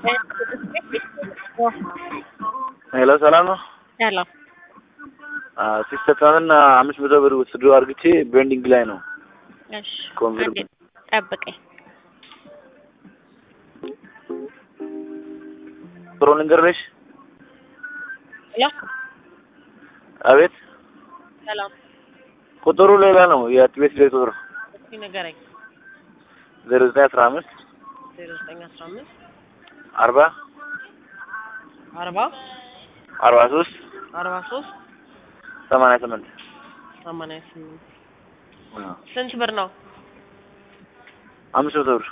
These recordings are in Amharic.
ሄሎ ሰላም ነው። ሰላም ሲስተካከልና አምስት መቶ ብር ወስዶ አርግቼ ቤንዲንግ ላይ ነው። እሺ ኮንቨርት አንዴ ጠብቀኝ። ጥሩ ልንገርሽ። ሄሎ አቤት ሰላም ቁጥሩ ሌላ ነው። የቤት ላይ ቁጥሩ እስኪ ንገረኝ። ዜሮ ዘጠኝ አስራ አምስት ዜሮ ዘጠኝ አስራ አምስት አርባ አርባ አርባ ሶስት አርባ ሶስት ሰማንያ ስምንት ሰማንያ ስምንት ስንት ብር ነው? አምስት መቶ ብር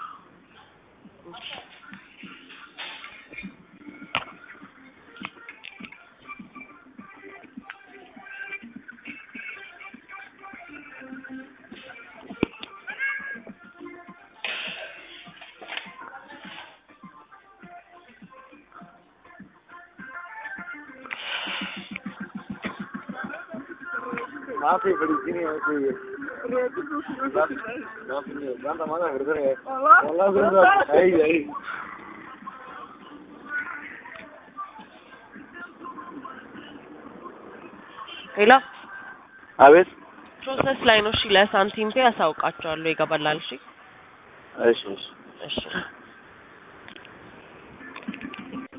माफी बड़ी सीनी है कोई गांधा माना करते हैं अल्लाह से आई आई ሄሎ አቤት ፕሮሰስ ላይ ነው። እሺ ለሳንቲም ፔ ያሳውቃቸዋለሁ። ይገባላል። እሺ እሺ እሺ እሺ